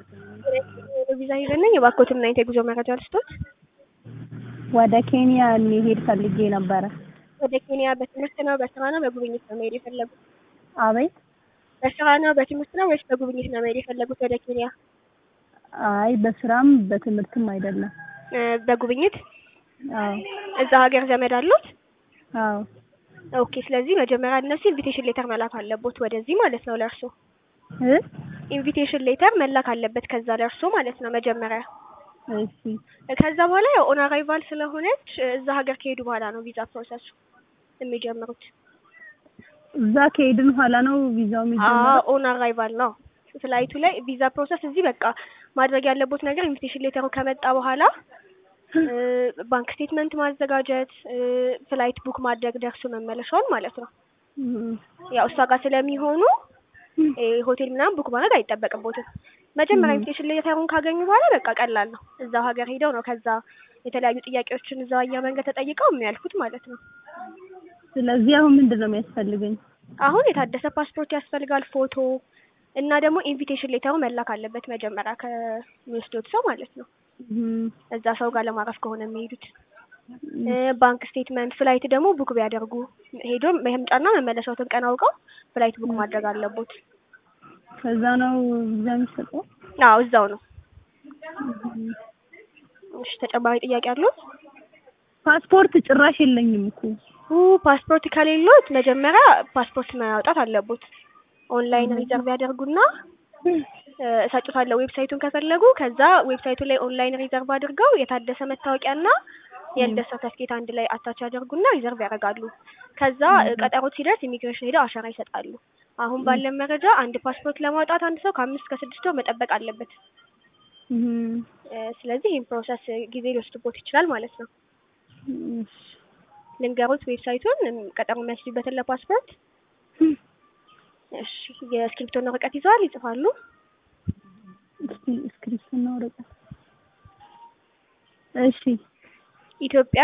ቪዛ ሂደን ነኝ የባኮትን እና የጉዞ መረጃ ልስጦት። ወደ ኬንያ ሊሄድ ፈልጌ ነበረ። ወደ ኬንያ በትምህርት ነው በስራ ነው በጉብኝት ነው መሄድ የፈለጉት? አቤት። በስራ ነው በትምህርት ነው ወይስ በጉብኝት ነው መሄድ የፈለጉት ወደ ኬንያ? አይ በስራም በትምህርትም አይደለም። እ በጉብኝት አዎ እዛ ሀገር ዘመድ አሉት? አዎ ኦኬ። ስለዚህ መጀመሪያ እነሱ ኢንቪቴሽን ሌተር መላክ አለቦት ወደዚህ ማለት ነው ለእርሶ እ ኢንቪቴሽን ሌተር መላክ አለበት ከዛ ለእርሶ ማለት ነው መጀመሪያ። እሺ ከዛ በኋላ ያው ኦን አራይቫል ስለሆነች እዛ ሀገር ከሄዱ በኋላ ነው ቪዛ ፕሮሰሱ የሚጀምሩት። እዛ ከሄድን በኋላ ነው ቪዛው አዎ የሚጀምረው? ኦን አራይቫል ነው ፍላይቱ ላይ ቪዛ ፕሮሰስ እዚህ በቃ ማድረግ ያለቦት ነገር ኢንቪቴሽን ሌተሩ ከመጣ በኋላ እ ባንክ ስቴትመንት ማዘጋጀት እ ፍላይት ቡክ ማድረግ ደርሶ መመለሻውን ማለት ነው። እም፣ ያው እሷ ጋር ስለሚሆኑ እ ሆቴል ምናምን ቡክ ማድረግ አይጠበቅቦትም። መጀመሪያ እም። ኢንቪቴሽን ሌተሩን ካገኙ በኋላ በቃ ቀላል ነው። እዛው ሀገር ሄደው ነው ከዛ የተለያዩ ጥያቄዎችን እዛው አየር መንገድ ተጠይቀው የሚያልፉት ማለት ነው። ስለዚህ አሁን ምንድን ነው የሚያስፈልገኝ? አሁን የታደሰ ፓስፖርት ያስፈልጋል፣ ፎቶ እና ደግሞ ኢንቪቴሽን ሌተሩ መላክ አለበት መጀመሪያ ከሚወስዶት ሰው ማለት ነው። እም፣ እዛ ሰው ጋር ለማረፍ ከሆነ የሚሄዱት እ ባንክ ስቴትመንት፣ ፍላይት ደግሞ ቡክ ቢያደርጉ ሄዶ መምጫና መመለሻዎትን ቀን አውቀው ፍላይት ቡክ ማድረግ አለቦት። ከዛ ነው ቪዛ የሚሰጠው? አዎ እዛው ነው። እም። እሺ ተጨማሪ ጥያቄ አሉት? ፓስፖርት ጭራሽ የለኝም እኮ። ኡ ፓስፖርት ከሌሎት መጀመሪያ ፓስፖርት ማውጣት አለቦት። ኦንላይን ሪዘርቭ ያደርጉና እ እሰጡታለሁ ዌብሳይቱን ከፈለጉ ከዛ ዌብሳይቱ ላይ ኦንላይን ሪዘርቭ አድርገው የታደሰ መታወቂያና የልደት ሰርተፍኬት አንድ ላይ አታች ያደርጉና ሪዘርቭ ያደርጋሉ። ከዛ እ ቀጠሮት ሲደርስ ኢሚግሬሽን ሄደው አሻራ ይሰጣሉ። አሁን ባለን መረጃ አንድ ፓስፖርት ለማውጣት አንድ ሰው ከአምስት ከስድስት ወር መጠበቅ አለበት። እም፣ እ ስለዚህ ይህን ፕሮሰስ ጊዜ ሊወስድቦት ይችላል ማለት ነው። እሺ። ልንገሩት ዌብሳይቱን እም፣ ቀጠሮ የሚያስይዙበትን ለፓስፖርት። እም፣ እሺ የእስክሪፕቶና ወረቀት ይዘዋል? ይጽፋሉ? እስኪ እስክሪፕትና ወረቀት። እሺ ኢትዮጵያ